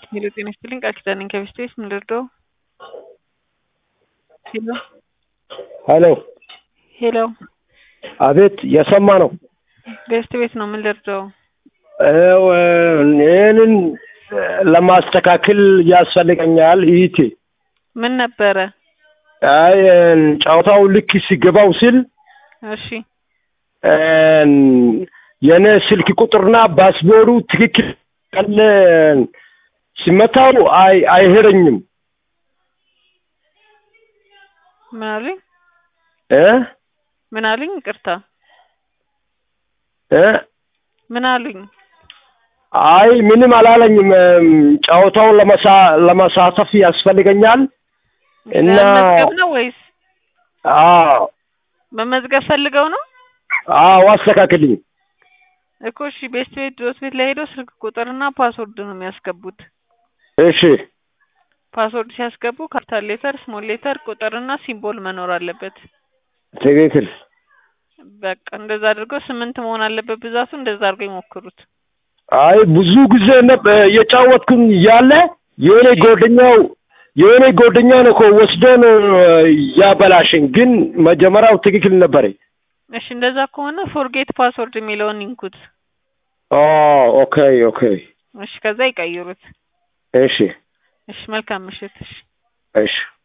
ሄሎ ጤና ይስጥልኝ ቃል ኪዳን ነኝ ከቤስቴስ ምን ልርዳው? ሄሎ ሄሎ ሄሎ አቤት የሰማ ነው። ቤስት ቤት ነው ምን ልርዳው? ይኸው ይህንን ለማስተካከል ያስፈልገኛል ይቴ ምን ነበረ? አይ ጨዋታው ልክ ሲገባው ሲል እሺ የኔ ስልክ ቁጥርና ፓስፖርቱ ትክክል ቀለ ሲመታው አይ አይሄደኝም ምን አሉኝ? እ ምን አሉኝ? ይቅርታ እ ምን አሉኝ? አይ ምንም አላለኝም። ጨዋታውን ለመሳ ለመሳተፍ ያስፈልገኛል እና መመዝገብ ነው ወይስ አዎ መመዝገብ ፈልገው ነው? አዎ አስተካክልኝ። እኮ እሺ ቤስት ቤት ድሮስ ቤት ላይ ሄደው ስልክ ቁጥርና ፓስወርድ ነው የሚያስገቡት። እሺ ፓስወርድ ሲያስገቡ ካፒታል ሌተር፣ ስሞል ሌተር፣ ቁጥርና ሲምቦል መኖር አለበት። ትክክል። በቃ እንደዛ አድርገው ስምንት መሆን አለበት ብዛቱ። እንደዛ አድርገው ይሞክሩት። አይ ብዙ ጊዜ ነበር የጫወትኩኝ ያለ የኔ ጓደኛው የኔ ጓደኛ ነው እኮ ወስዶ ነው ያበላሸኝ፣ ግን መጀመሪያው ትክክል ነበረ። እሺ እንደዛ ከሆነ ፎርጌት ፓስወርድ የሚለውን ይንኩት። ኦ ኦኬ ኦኬ እሺ ከዛ ይቀይሩት። እሺ እሺ መልካም ምሽት። እሺ እሺ